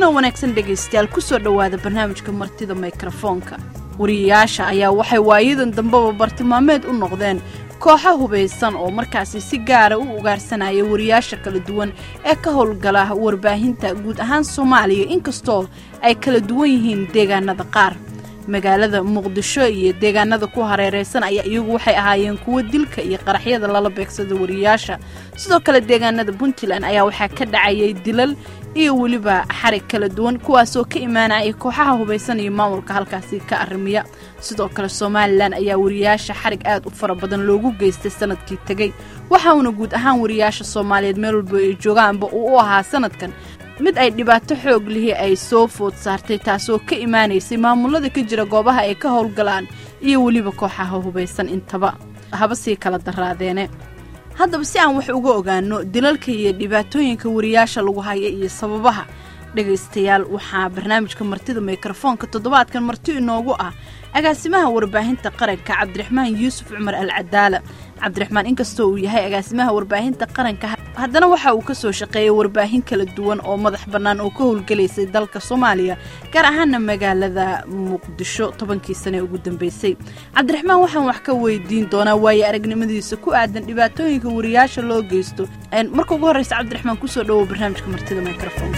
kulanoo wanaagsan dhegaystayaal kusoo dhowaada barnaamijka martida mikrofoonka wariyayaasha ayaa waxay waayadan dambeba bartilmaameed u noqdeen kooxa hubaysan oo markaasi si gaara u ugaarsanaya wariyaasha kala duwan ee ka howlgala warbaahinta guud ahaan soomaaliya inkastoo ay kala duwan yihiin deegaanada qaar magaalada muqdisho iyo deegaanada ku hareeraysan ayaa iyagu waxay ahaayeen kuwo dilka iyo qaraxyada lala beegsada wariyaasha sidoo kale deegaanada puntland ayaa waxaa ka dhacayay dilal iyo weliba xarig kala duwan kuwaasoo ka imaanaya kooxaha hubaysan iyo maamulka halkaasi ka arrimiya sidoo kale somalilan ayaa wariyaasha xarig aad u fara badan loogu geystay sanadkii tegey waxauna guud ahaan wariyaasha soomaaliyeed meel walba ay joogaanba uu u ahaa sanadkan mid ay dhibaato xoog lihi ay soo food saartay taasoo ka imaanaysay maamulada ka jira goobaha ay ka howlgalaan iyo weliba kooxaha hubaysan intaba haba sii kala daraadeene haddaba si aan wax uga ogaano dilalka iyo dhibaatooyinka wariyaasha lagu haya iyo sababaha dhegaystayaal waxaa barnaamijka martida mikrofoonka toddobaadkan marti inoogu ah agaasimaha warbaahinta qaranka cabdiraxmaan yuusuf cumar al cadaala cabdiraxmaan inkastoo uu yahay agaasimaha warbaahinta qaranka haddana waxa uu ka soo shaqeeyay warbaahin kala duwan oo madax bannaan oo ka howlgelaysay dalka soomaaliya gaar ahaana magaalada muqdisho tobankii sane ugu dambeysay cabdiraxmaan waxaan wax ka weydiin doonaa waaye aragnimadiisa ku aadan dhibaatooyinka wariyaasha loo geysto marka ugu horreysa cabdiraxmaan kusoo dhawow barnaamijka martida microfonka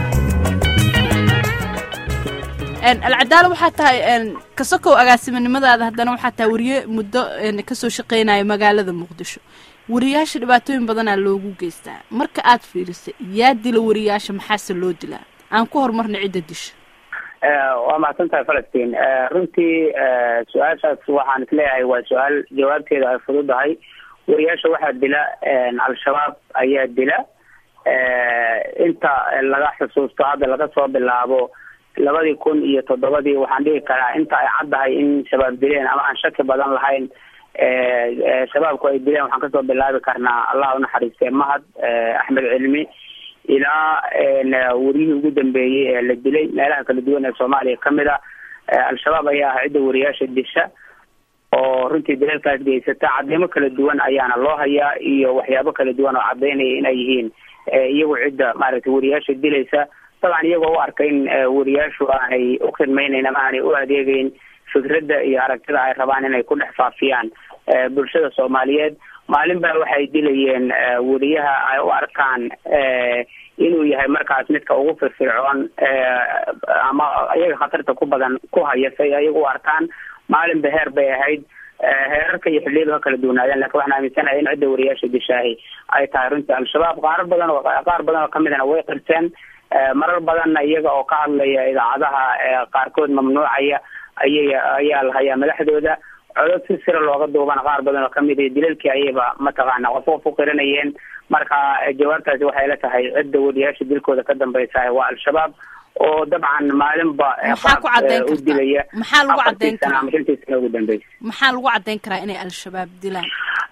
alcadaalo waxaa tahay kasokow agaasimnimadaada haddana waxaa tahay wariye muddo kasoo shaqeynaya magaalada muqdisho wariyaasha dhibaatooyin badanaa loogu geystaa marka aad fiirisay yaa dila wariyaasha maxaase loo dilaa aan ku horumarna cidda disha waa mahadsan tahay falastiin runtii su-aashaas waxaan isleeyahay waa su-aal jawaabteeda ay fududahay wariyaasha waxaa dila al-shabaab ayaa dila inta laga xusuusto hadda laga soo bilaabo labadii kun iyo toddobadii waxaan dhihi karaa inta ay caddahay in shabaab dileen ama aan shaki badan lahayn shabaabku ay dileen waxaan kasoo bilaabi karnaa allah unaxariistee mahad axmed cilmi ilaa wariyihii ugu dambeeyey ee la dilay meelaha kala duwan ee soomaaliya kamid a al-shabaab ayaa ah cidda wariyaasha disha oo runtii dilalkaas geysata cadeymo kala duwan ayaana loo hayaa iyo waxyaabo kala duwan oo cadaynaya inay yihiin iyagu cidda maaragtay wariyaasha dilaysa dabcan iyagoo u arka in wariyaashu aanay u khidmayneyn ama aanay u adeegeyn fikradda iyo aragtida ay rabaan inay ku dhex faafiyaan bulshada soomaaliyeed maalin baa waxay dilayeen wariyaha ay u arkaan inuu yahay markaas midka ugu firfircoon ama iyaga khatarta ku badan ku haya say ayaga u arkaan maalinba heer bay ahayd heerarka iyo xilliyadu ha kala duwanaadeen lakin waxaan aaminsanahay in cidda wariyaasha dishaahi ay tahay runtii al-shabaab qaar badan oo qaar badan oo kamidana way qirteen marar badanna iyaga oo ka hadlaya idaacadaha qaarkood mamnuucaya ayay ayaa la hayaa madaxdooda codod si sira looga duubana qaar badan oo kamid a dilalkii ayayba mataqaana qof qof u qiranayeen marka jawaabtaasi waxay la tahay cidda wariyaasha dilkooda ka dambeysa waa al-shabaab oo dabcan maalinba u dilaya maxaa lagu cadeyn karaa ama shantii sana ugu dambeysa maxaa lagu cadeyn karaa inay al-shabaab dilaan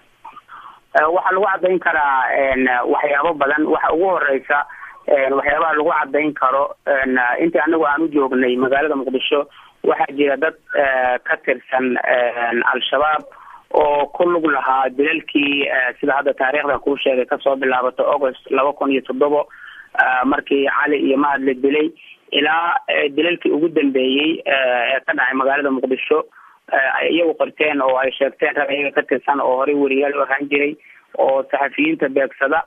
waxaa lagu cadeyn karaa waxyaabo badan waxa ugu horeysa waxyaabaha lagu cadeyn karo intii anagu aan u joognay magaalada muqdisho waxaa jira dad ka tirsan al-shabaab oo ku lug lahaa dilalkii sida hadda taariikhdan kuu sheegay kasoo bilaabato august laba kun iyo toddobo markii cali iyo mahad la dilay ilaa dilalkii ugu dambeeyey ee ka dhacay magaalada muqdisho ay iyagu qorteen oo ay sheegteen rag iyaga ka tirsan oo horey weriyaal u ahaan jiray oo saxafiyiinta beegsada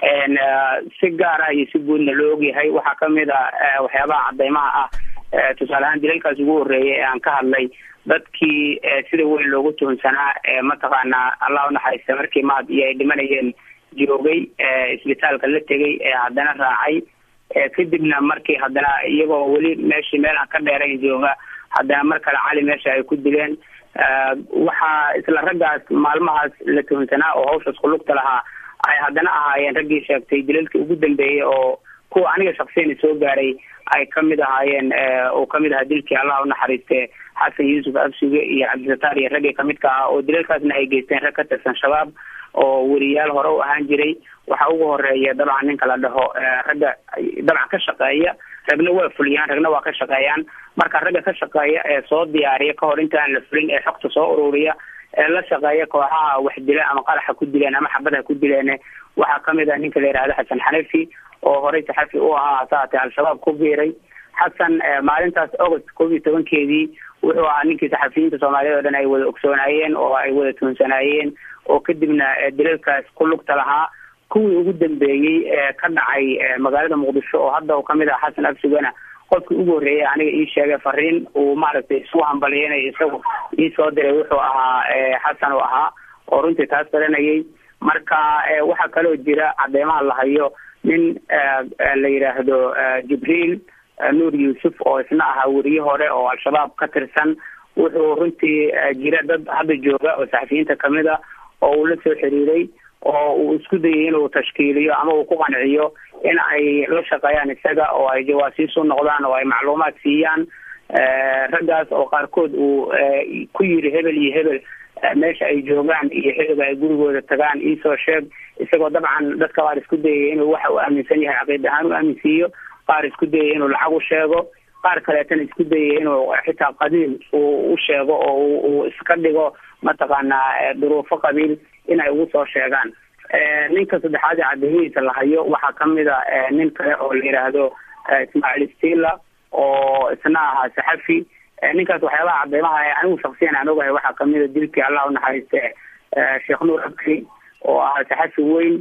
si gaar ah iyo si guudna loo ogyahay waxaa kamid a waxyaabaha cadeymaha ah tusaale ahaan dilalkaas ugu horreeyay ee aan ka hadlay dadkii sida weyn loogu tuhunsanaa ee mataqaana allah unaxariista markii mahad iyo ay dhimanayeen joogay isbitaalka la tegay ee haddana raacay kadibna markii haddana iyagoo weli meeshii meel aan ka dheerayn jooga haddana mar kale cali meesha ay ku dileen waxaa isla raggaas maalmahaas la tuhunsanaa oo hawshaas kulugta lahaa ay haddana ahaayeen raggii sheegtay dilalkii ugu dambeeyey oo kuwa aniga shaksiyan soo gaaray ay kamid ahaayeen oo kamid ahaa dilkii allah unaxariiste xasan yuusuf absuge iyo cabdisataar iyo raggii kamidka ah oo dilalkaasna ay geysteen rag ka tirsan shabaab oo weriyaal hore u ahaan jiray waxaa ugu horeeya dabcan ninka la dhaho ragga dabcan ka shaqeeya ragna waa fuliyaan ragna waa ka shaqeeyaan marka ragga ka shaqeeya ee soo diyaariya kahor intaan la fulin ee xogta soo ururiya ee la shaqeeya kooxaha wax dila ama qaraxa ku dileen ama xabadha ku dileen waxaa kamid ah ninka la yihahdo xasan xanafi oo horey saxafi u ahaa hasaatee al-shabaab ku biiray xasan maalintaas august koob iyo tobankeedii wuxuu ahaa ninkii saxafiyiinta soomaaliyeed o dhan ay wada ogsoonaayeen oo ay wada tuunsanaayeen oo kadibna dilalkaas ku lugta lahaa kuwii ugu dambeeyey ee ka dhacay magaalada muqdisho oo hadda uu kamid ah xasan absugana qofkii ugu horreeyay aniga ii sheegay fariin uu maaragtay isu hambaliyanayo isagu ii soo diray wuxuu ahaa xasan uu ahaa oo runtii taas baranayay marka waxaa kaloo jira cadeymaha la hayo nin la yidhaahdo jibriil nuur yuusuf oo isna ahaa weriye hore oo al-shabaab ka tirsan wuxuu runtii jira dad hadda jooga oo saxafiyiinta kamid a oo uu la soo xiriiray oo uu isku dayay inuu tashkiiliyo ama uu ku qanciyo in ay la shaqeeyaan isaga oo ay jawaasiis u noqdaan oo ay macluumaad siiyaan raggaas oo qaarkood uu ku yiri hebel iyo hebel meesha ay joogaan iyo xiliga ay gurigooda tagaan iisoo sheeg isagoo dabcan dadka qaar isku dayaya inuu waxa uu aaminsan yahay caqiid ahaan u aaminsiiyo qaar isku dayaya inuu lacag u sheego qaar kaleetana isku dayaya inuu xitaa qabiil uu u sheego oo uu iska dhigo mataqaanaa duruufo qabiil in ay ugu soo sheegaan ninka saddexaad ee cadeymihiisa la hayo waxaa kamid a nin kale oo la yidhaahdo ismaaciil stila oo isna ahaa saxafi ninkaas waxyaabaha cadeymaha anigu shaksiyan aan ogahay waxaa kamid a dilkii allah unaxariiste sheekh nuur abkri oo ahaa saxafi weyn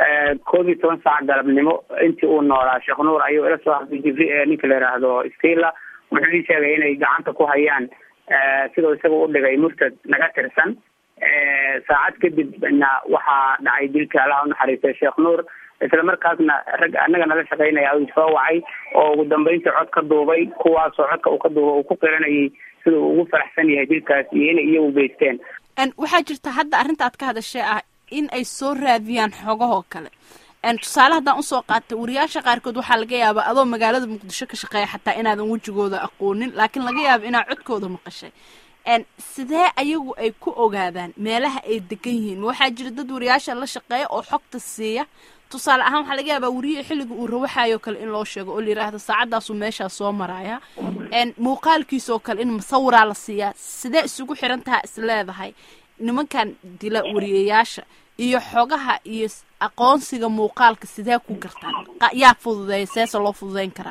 koob iyo toban saac galabnimo intii uu noolaa sheekh nuur ayuu ila soo hadlay jibri ninka la yidhaahdo stila wuxuu ii sheegay inay gacanta ku hayaan sidoo isaga u dhigay murtad naga tirsan saacad kadibna waxaa dhacay dilkii allah unaxariistay sheekh nuur isla markaasna rag anaga nala shaqeynaya u soo wacay oo ugu dambeyntii cod ka duubay kuwaasoo codka uu ka duubay uu ku qiranayay sida uu ugu faraxsan yahay dilkaas iyo inay iyagu geysteen waxaa jirta hadda arrinta aad ka hadashay ah in ay soo raadiyaan xogahoo kale tusaale haddaan usoo qaatay wariyaasha qaarkood waxaa laga yaabaa adoo magaalada muqdisho ka shaqeeya xataa inaadan wejigooda aqoonin laakiin laga yaaba inaad codkooda maqashay sidee ayagu ay ku ogaadaan meelaha ay degan yihiin waxaa jira dad wariyaasha la shaqeeya oo xogta siiya tusaale ahaan waxaa laga yaabaa wariye xilliga uu rawaxayo kale in loo sheego oo la yidhaahdo saacaddaasuu meeshaa soo maraya muuqaalkiisoo kale in masawiraa la siiyaa sidee isugu xiran taha is leedahay nimankan dila wariyayaasha iyo xogaha iyo aqoonsiga muuqaalka sidee ku gartaan yaa fududeeya seese loo fududeyn karaa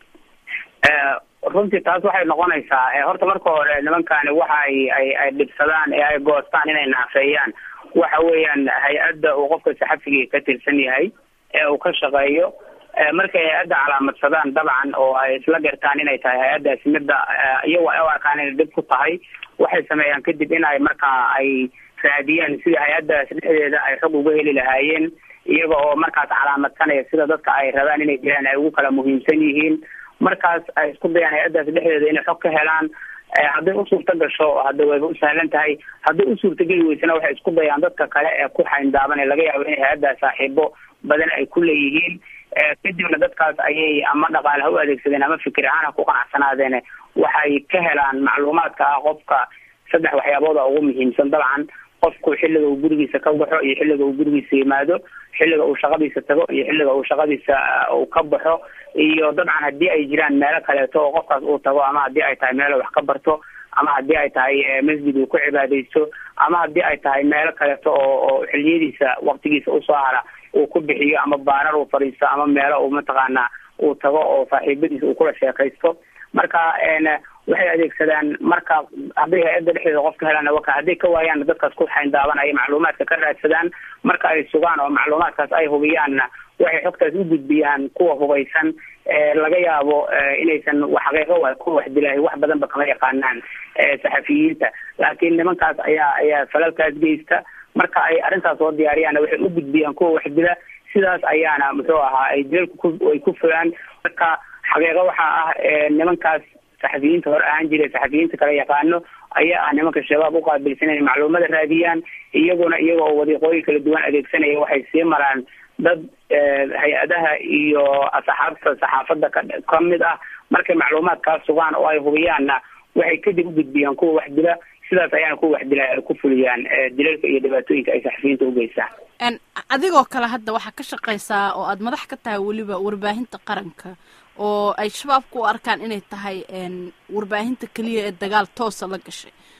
runtii taas waxay noqonaysaa horta marka hore nimankani waxa ay ay ay dhibsadaan ee ay goostaan inay naafeeyaan waxa weeyaan hay-adda uu qofka saxafigii ka tirsan yahay ee uu ka shaqeeyo markay hay-adda calaamadsadaan dabcan oo ay isla gartaan inay tahay hay-addaasi midda iyago ay u arkaan inay dhib ku tahay waxay sameeyaan kadib in ay markaa ay raadiyaan sidii hay-addaas dhexdeeda ay xog uga heli lahaayeen iyaga oo markaas calaamadsanaya sida dadka ay rabaan inay jiraan ay ugu kala muhiimsan yihiin markaas ay isku dayaan hay-addaas dhexdeeda inay xog ka helaan hadday u suurta gasho hadda wayba u sahlan tahay hadday u suurtageli weysana waxay isku dayaan dadka kale ee ku xayndaaban ee laga yaabo inay hay-addaas saaxiibo badan ay ku leeyihiin kadibna dadkaas ayay ama dhaqaale ha u adeegsadeen ama fikir ahaan ha ku qanacsanaadeen waxay ka helaan macluumaadka ah qofka saddex waxyaabood oo ugu muhiimsan dabcan qofku xilliga uu gurigiisa ka baxo iyo xilliga uu gurigiisa yimaado xilliga uu shaqadiisa tago iyo xilliga uu shaqadiisa uu ka baxo iyo dabcan haddii ay jiraan meelo kaleeto oo qofkaas uu tago ama haddii ay tahay meelo wax ka barto ama haddii ay tahay masjid uu ku cibaadaysto ama haddii ay tahay meelo kaleeto oo oo xiliyadiisa waktigiisa usoo hara uu ku bixiyo ama baarar uu fadhiisto ama meelo uu mataqaanaa uu tago oo saaxiibadiisa uu kula sheekaysto marka waxay adeegsadaan marka hadday hay-adda dhexdeeda qof ka helaan waka hadday ka waayaan dadkaas ku xayndaaban ay macluumaadka ka raadsadaan marka ay sugaan oo macluumaadkaas ay hubiyaanna waxay xogtaas u gudbiyaan kuwa hubaysan laga yaabo inaysan xaqiiqo wa kuwa wax dilaahay wax badanba kama yaqaanaan saxafiyiinta laakiin nimankaas ayaa ayaa falalkaas geysta marka ay arrintaas soo diyaariyaanna waxay u gudbiyaan kuwa wax dila sidaas ayaana muxuu ahaa ay dilalku ay ku fulaan marka xaqiiqo waxaa ah nimankaas saxafiyiinta hore ahaan jiray saxafiyiinta kala yaqaano ayaa ah nimanka shabaab uqaabilsan inay macluumada raadiyaan iyaguna iyagoo wadiiqooyin kala duwan adeegsanaya waxay sii maraan dad hay-adaha iyo asxaabta saxaafadda ka kamid ah markay macluumaadkaa sugaan oo ay hubiyaanna waxay kadib u gudbiyaan kuwa wax dila sidaas ayaana kuwa wax dila ay ku fuliyaan dilalka iyo dhibaatooyinka ay saxafiyiinta ugeystaan adigoo kale hadda waxaa ka shaqaysaa oo aada madax ka tahay weliba warbaahinta qaranka oo ay shabaabku u arkaan inay tahay warbaahinta keliya ee dagaal toosa la gashay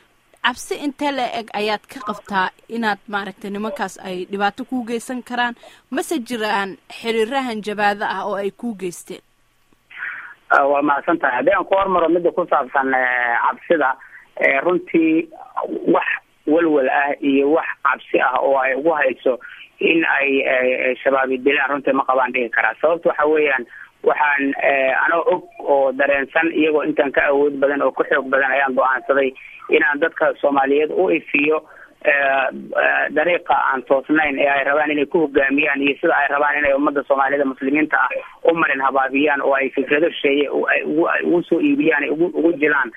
cabsi intee la eg ayaad ka qabtaa inaad maaragtay nimankaas ay dhibaato kuu geysan karaan mase jiraan xiriirahan jabaado ah oo ay kuu geysteen waa mahadsan tahay haddii aan ku hormaro midda ku saabsan cabsida runtii wax walwal ah iyo wax cabsi ah oo ay ugu hayso in ay shabaabi dilaan runtii ma qabaan dhigi karaa sababta waxa weeyaan waxaan anoo og oo dareensan iyagoo intaan ka awood badan oo ka xoog badan ayaan go-aansaday inaan dadka soomaaliyeed u ifiyo dariiqa aan toosnayn ee ay rabaan inay ku hogaamiyaan iyo sida ay rabaan inay ummada soomaaliyada muslimiinta ah u marin habaabiyaan oo ay fikrado sheeye ugu soo iibiyaan ugu ugu jilaan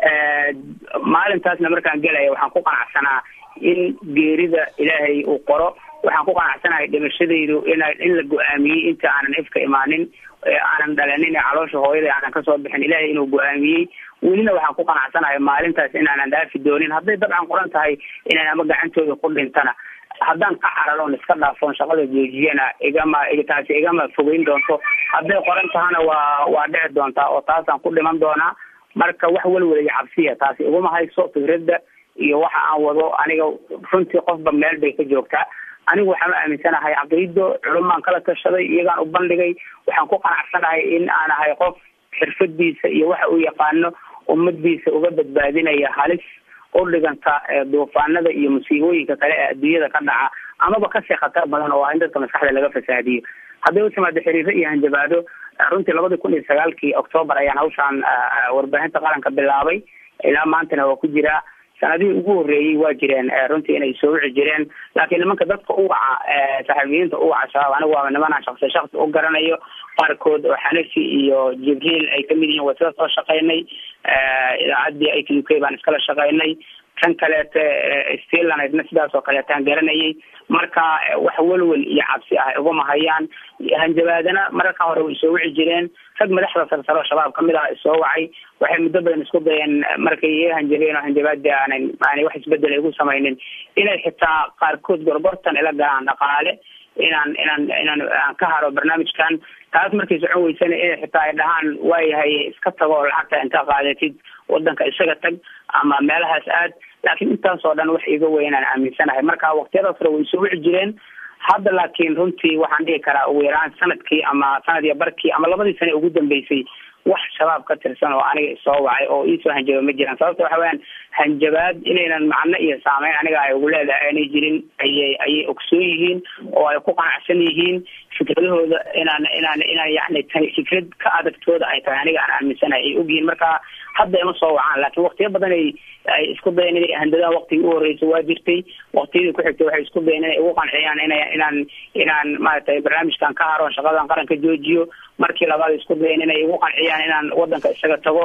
maalintaasna markaan gelaya waxaan ku qanacsanaa in geerida ilaahay uu qoro waxaan ku qanacsanahay dhimashadaydu ina in la go-aamiyey inta aanan ifka imaanin aanan dhalanin ee caloosha hooyada aanan kasoo bixin ilaahay inuu go-aamiyey welina waxaan ku qanacsanahay maalintaas inaanan dhaafi doonin hadday dabcan qoran tahay inaan ama gacantooda ku dhintana haddaan ka cararoon iska dhaafoon shaqada joojiyana igama taasi igama fogeyn doonto hadday qoran tahana waa waa dhici doontaa oo taasaan ku dhiman doonaa marka wax welwel iyo cabsiya taasi iguma hayso fikradda iyo waxa aan wado aniga runtii qofba meel bay ka joogtaa anigu waxaan u aaminsanahay caqiido culumaan kala tashaday iyagaan u bandhigay waxaan ku qanacsanahay in aan ahay qof xirfadiisa iyo waxa uu yaqaano ummadiisa uga badbaadinaya halis u dhiganta duufaanada iyo musiibooyinka kale ee adduunyada ka dhaca amaba kasii khatar badan oo ah in dadka maskaxda laga fasaadiyo hadday u timaado xiriiro iyo hanjabaado runtii labadii kun iyo sagaalkii octoobar ayaan hawshaan warbaahinta qaranka bilaabay ilaa maantana waa ku jiraa sanadihii ugu horreeyey waa jireen runtii inay soo wici jireen laakiin nimanka dadka u waca saxaabiyiinta u waca shabaab anigu waa nimanaan shaksi shaksi u garanayo qaarkood oo xanafi iyo jibriil ay kamid yihiin waa sida soo shaqaynay idaacaddii i t u k baan iskala shaqaynay kan kaleete stilanisna sidaas oo kaleetaan garanayay marka wax welwel iyo cabsi ah iguma hayaan hanjabaadana mararka hore way soo wici jireen rag madaxda sarsaro shabaab kamid ah isoo wacay waxay muddo badan isku dayeen markay iga hanjabeen oo hanjabaadii aanan aanay wax isbedel igu samaynin inay xitaa qaarkood gorgortan ila galaan dhaqaale inaan inaan inaan aan ka haro barnaamijkan taas markay socon weysana inay xitaa ay dhahaan waayahay iska tago lacagta intaa qaadatid wadanka isaga tag ama meelahaas aad laakiin intaasoo dhan wax iga weynaan aaminsanahay marka waqtiyadaas hore way soo wici jireen hadda laakiin runtii waxaan dhihi karaa ugu yaraan sanadkii ama sanad iyo barkii ama labadii sane ugu dambeysay wax shabaab ka tirsan oo aniga isoo wacay oo iisoo hanjaba ma jiraan sababta waxa weyaan hanjabaad inaynan macno iyo saameyn aniga ay ugu leedahay aanay jirin ayay ayay ogsoon yihiin oo ay ku qanacsan yihiin fikradahooda inaan inaan inaan yani tahay fikrad ka adagtooda ay tahay aniga aan aaminsanahay ay ogyihiin marka hadda ima soo wacaan laakiin waqtiyo badan ay ay isku dayeen inay handadaha waqtigii u horreysay waa jirtay waqtiyadii ku xigtay waxay isku dayeen inay igu qanciyaan ina inaan inaan maaragtay barnaamijkan ka haroon shaqadan qaranka joojiyo markii labaad isku dayeen inay igu qanciyaan inaan wadanka isaga tago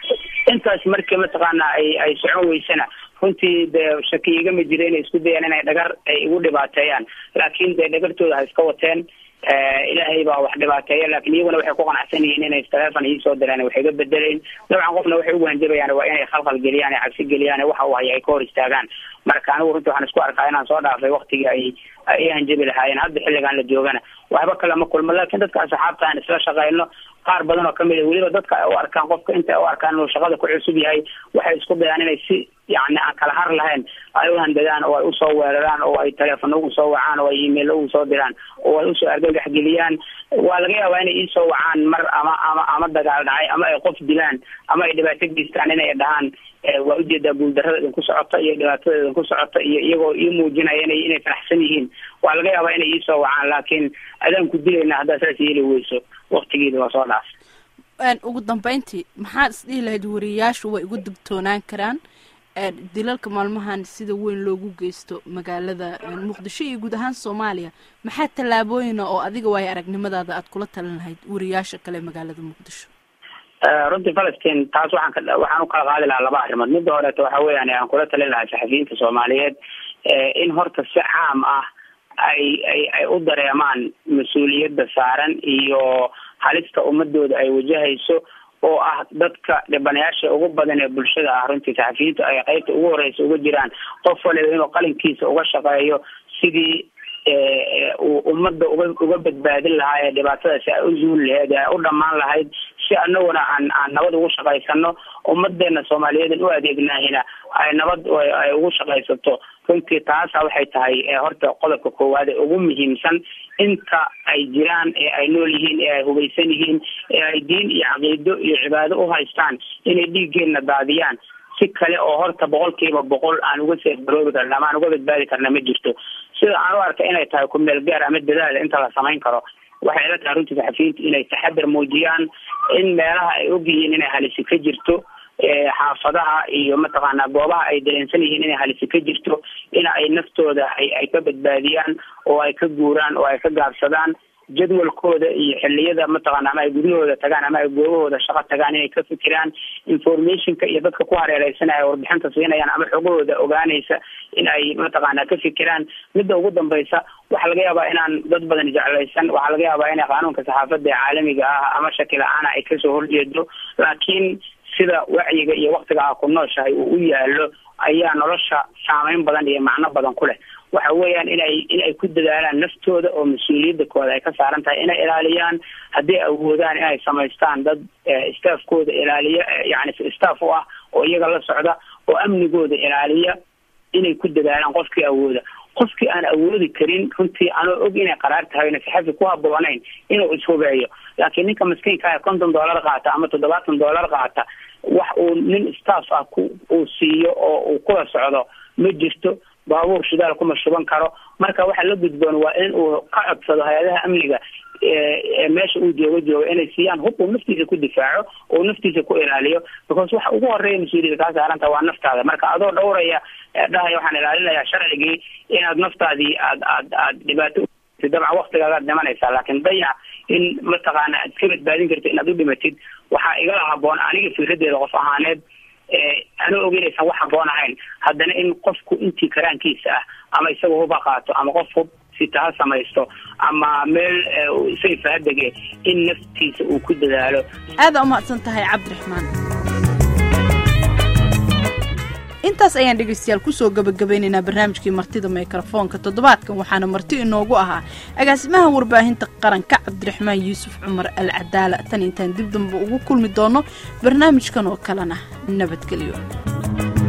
intaas markii mataqaana ay ay socon weysana runtii dee shaki igama jira inay isku dayaan inay dhagar ay igu dhibaateeyaan laakiin dee dhagartooda ha iska wateen ilaahay baa wax dhibaateeya laakiin iyaguna waxay ku qanacsan yihiin inay telefon iisoo direen wax iga bedelayn dabcan qofna waxay ugu hanjabayaan waa inay khalkhal geliyaan cabsi geliyaan waxa uu haya ay ka hor istaagaan marka anigu runtii waxaan isku arkaa inaan soo dhaafay waktigii ay ay hanjabi lahaayeen hadda xilligaan la joogana waxba kale ma kulmo laakiin dadka asxaabta aan isla shaqayno qaar badan oo kamid a weliba dadka ay u arkaan qofka inta ay u arkaan inuu shaqada ku cusub yahay waxay isku dayaan inay si yani aan kala har lahayn ay u handadaan oo ay usoo weeraraan oo ay teleefona ugu soo wacaan oo ay email ugu soo diraan oo ay usoo argagax geliyaan waa laga yaabaa inay iisoo wacaan mar ama ama ama dagaal dhacay ama ay qof dilaan ama ay dhibaato geystaan inay dhahaan waa ujeedaa guuldarrada idinku socota iyo dhibaatada idinku socota iyo iyagoo ii muujinaya inay inay faraxsan yihiin waa laga yaabaa inay iisoo wacaan laakiin adaan ku dilayna haddaa saas yeeli weyso waktigeeda waa soo dhaaf ugu dambeyntii maxaad isdhihi lahayd wariyayaashu way ugu digtoonaan karaan dilalka maalmahan sida weyn loogu geysto magaalada muqdisho iyo guud ahaan soomaaliya maxaa tallaabooyina oo adiga waayo aragnimadaada aad kula talin lahayd wariyaasha kale magaalada muqdisho runtii falastiin taas waxaan ka waxaan u kala qaadi lahaa laba arrimood midda horeeto waxa weeyaan aan kula talin lahaa saxafiyiinta soomaaliyeed in horta si caam ah ay ay ay u dareemaan mas-uuliyadda saaran iyo halista ummadooda ay wajahayso oo ah dadka dhibanayaasha ugu badan ee bulshada ah runtii saxafiyiintu ay qeybta ugu horeysa uga jiraan qof waliba inuu qalinkiisa uga shaqeeyo sidii uu ummadda uga uga badbaadin lahaa ee dhibaatadaasi ay u zuuli lahayd ee ay u dhammaan lahayd si anaguna aan aan nabad ugu shaqaysano ummadeena soomaaliyeed u adeegnaahina ay nabad ay ugu shaqaysato runtii taasa waxay tahay horta qodobka koowaad ee ugu muhiimsan inta ay jiraan ee ay nool yihiin ee ay hubaysan yihiin ee ay diin iyo caqiido iyo cibaado u haystaan inay dhiiggeena daadiyaan si kale oo horta boqolkiiba boqol aan uga seebaroobi karna ama aan uga badbaadi karna ma jirto sida aan u arka inay tahay ku meel gaar ama dadaal inta la samayn karo waxay ila tahay runtii saxafiyiinta inay taxadar muujiyaan in meelaha ay ogyihiin inay halisi ka jirto xaafadaha iyo mataqaanaa goobaha ay dareensan yihiin inay halisi ka jirto in ay naftooda ay ay ka badbaadiyaan oo ay ka guuraan oo ay ka gaabsadaan jadwalkooda iyo xiliyada mataqaana ama ay guryahooda tagaan ama ay goobahooda shaqo tagaan inay ka fikiraan informationka iyo dadka ku hareereysanaya warbixinta siinayaan ama xogahooda ogaanaysa in ay mataqaana ka fikiraan midda ugu dambaysa waxaa laga yaabaa inaan dad badan jeclaysan waxaa laga yaabaa inay qaanuunka saxaafada ee caalamiga ah ama shaki la-aana ay kasoo horjeedo laakiin sida wacyiga iyo waktiga a ku nooshahay uu u yaalo ayaa nolosha saameyn badan iyo macno badan ku leh waxa weeyaan inay in ay ku dadaalaan naftooda oo mas-uuliyadda kooda ay ka saaran tahay inay ilaaliyaan hadday awoodaan inay samaystaan dad staffkooda ilaaliya yani staff u ah oo iyaga la socda oo amnigooda ilaaliya inay ku dadaalaan qofkii awooda qofkii aan awoodi karin runtii anoo og inay qaraar tahay na saxafi ku haboonayn inuu ishubeeyo laakiin ninka maskiinka konton dollar qaata ama toddobaatan dollar qaata wax uu nin staff ah ku uu siiyo oo uu kula socdo ma jirto baabuur shidaal kuma shuban karo marka waxa la gudboon waa in uu ka codsado hay-adaha amniga meesha uu joogo jooga inay siiyaan hub uu naftiisa ku difaaco oo naftiisa ku ilaaliyo because waxa ugu horeeya mas-uuliyada kaa saaranta waa naftaada marka adoo dhowraya dhahaya waxaan ilaalinayaa sharcigii inaad naftaadii aad aad aad dhibaato dabcan waktigaagaad dhimanaysaa laakiin dayac in mataqaana aad iska badbaadin karto inaad u dhimatid waxaa igala haboon aniga fikradeeda qof ahaaneed anoo og inaysan wax haboon ahayn haddana in qofku intii karaankiisa ah ama isaga huba qaato ama qof hub sita ha samaysto ama meel sayfa ha dege in naftiisa uu ku dadaalo aada umahadsan tahay cabdiraxmaan intaas ayaan dhegaystayaal kusoo gabagabeynaynaa barnaamijkii martida mikrofoonka toddobaadkan waxaana marti inoogu ahaa agaasimaha warbaahinta qaranka cabdiraxmaan yuusuf cumar al cadaala tan intaan dib damba ugu kulmi doono barnaamijkan oo kalena nabadgelyo